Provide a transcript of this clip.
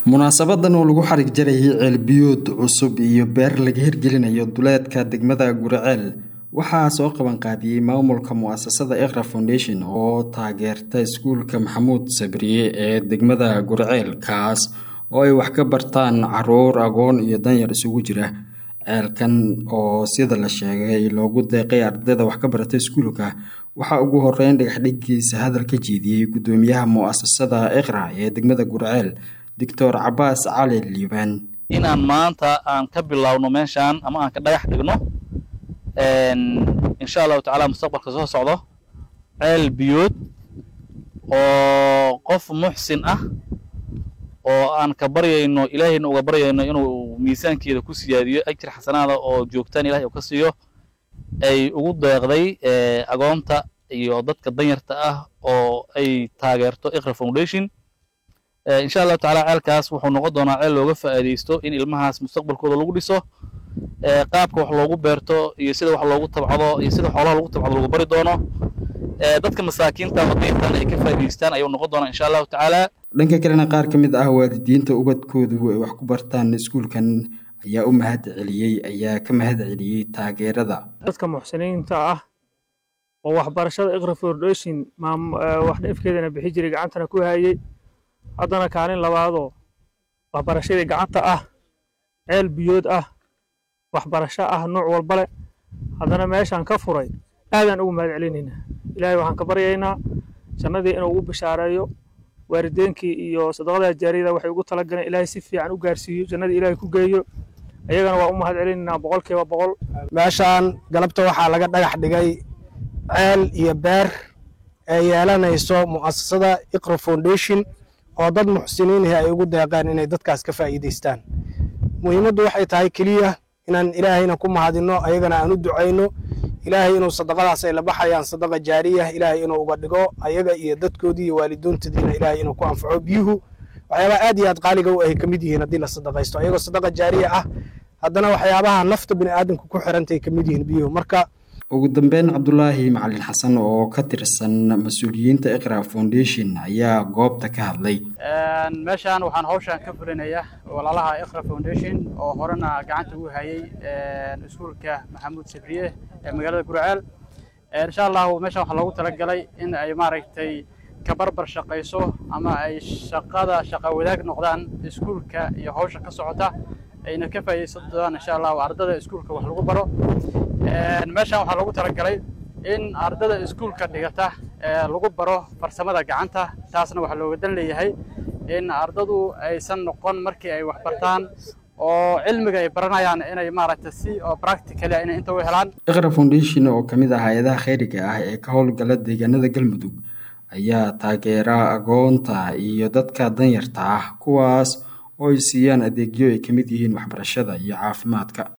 munaasabadan oo lagu xarig jarayay ceelbiyood cusub iyo beer laga hirgelinayo duleedka degmada guriceel waxaa soo qabanqaabiyey maamulka mu-asasada iqra foundation oo taageerta iskuulka maxamuud sabriye ee degmada guriceel kaas oo ay wax ka bartaan caruur agoon iyo danyar isugu jira ceelkan oo sida la sheegay loogu deeqay ardayda wax ka barata iskuulka waxaa ugu horeyn dhagaxdhigiisa hadal ka jeediyey gudoomiyaha mu-asasada iqra ee degmada guriceel doctor cabaas cali liibaan inaan maanta aan ka bilowno meeshaan ama aan ka dhagax dhigno insha allahu tacaala mustaqbalka soo socdo ceel biyood oo qof muxsin ah oo aan ka baryayno ilaahayna uga baryayno inuu miisaankeeda ku siyaadiyo ajir xasanaada oo joogtaan ilahay uu ka siiyo ay ugu deeqday agoonta iyo dadka danyarta ah oo ay taageerto iqra foundation insha allahu tacaala ceelkaas wuxuu noqon doonaa ceel looga faa'iidaysto in ilmahaas mustaqbalkooda lagu dhiso qaabka wax loogu beerto iyo sida wax loogu tabcado iyo sida xoolaha lagu tabcado lagu bari doono dadka masaakiinta wadaytan ay ka faa'iidaystaan ayuu noqon doonaa insha allahu tacaala dhanka kalena qaar ka mid ah waalidiinta ubadkoodu ay wax ku bartaan iskuulkan ayaa u mahad celiyey ayaa ka mahad celiyey taageerada dadka muxsiniinta ah oo waxbarashada iqra foundation wax dheefkeedana bixi jiray gacantana ku hayey haddana kaalin labaadoo waxbarashadii gacanta ah ceel biyood ah waxbarasho ah nuuc walba leh haddana meeshaan ka furay aadaan ugu mahad celinaynaa ilaahay waxaan ka baryaynaa jannadii inuu ugu bishaareeyo waalideenkii iyo sadaqada jaariyada waxay ugu talagaleen ilaahay si fiican u gaarsiiyo jannadii ilaahay ku geeyo ayagana waa u mahad celinaynaa boqolkiiba boqol meeshaan galabta waxaa laga dhagax dhigay ceel iyo beer ee yeelanayso mu'asasada iqra foundation oo dad muxsiniinhi ay ugu deeqeen inay dadkaas ka faa'iidaystaan muhiimaddu waxay tahay keliya inaan ilaahayna ku mahadinno ayagana aan u ducayno ilaahay inuu sadaqadaas ay la baxayaan sadaqa jaariya ilaahay inuu uga dhigo ayaga iyo dadkoodii iyo waalidoontoodiina ilaahay inuu ku anfaco biyuhu waxyaabaha aad iyo aad qaaliga u ay ka mid yihiin haddii la sadaqaysto ayagoo sadaqa jaariya ah haddana waxyaabaha nafta bini aadamka ku xirantay ka mid yihiin biyuhu marka ugu dambeyn cabdulaahi macalin xasan oo ka tirsan mas-uuliyiinta iqra foundation ayaa goobta ka hadlay meeshaan waxaan hawshaan ka fulinaya walaalaha iqra foundation oo horena gacanta ugu hayay iskuulka maxamuud sabriye ee magaalada gurceel insha allahu meeshaan waxaa loogu talagalay in ay maaragtay ka barbar shaqayso ama ay shaqada shaqa wadaag noqdaan iskuulka iyo hawsha ka socota ayna ka faa'iidaysan doonaan insha allahu ardada iskuulka wax lagu baro meeshaan waxaa loogu talagalay in ardada iskuulka dhigata lagu baro farsamada gacanta taasna waxaa looga dan leeyahay in ardadu aysan noqon markii ay wax bartaan oo cilmiga ay baranayaan inay maaragtay si oo practically inay inta u helaan iqra foundation oo kamid ah hay-adaha kheyriga ah ee ka howlgala deegaanada galmudug ayaa taageera agoonta iyo dadka danyarta ah kuwaas oo ay siiyaan adeegyo ay ka mid yihiin waxbarashada iyo caafimaadka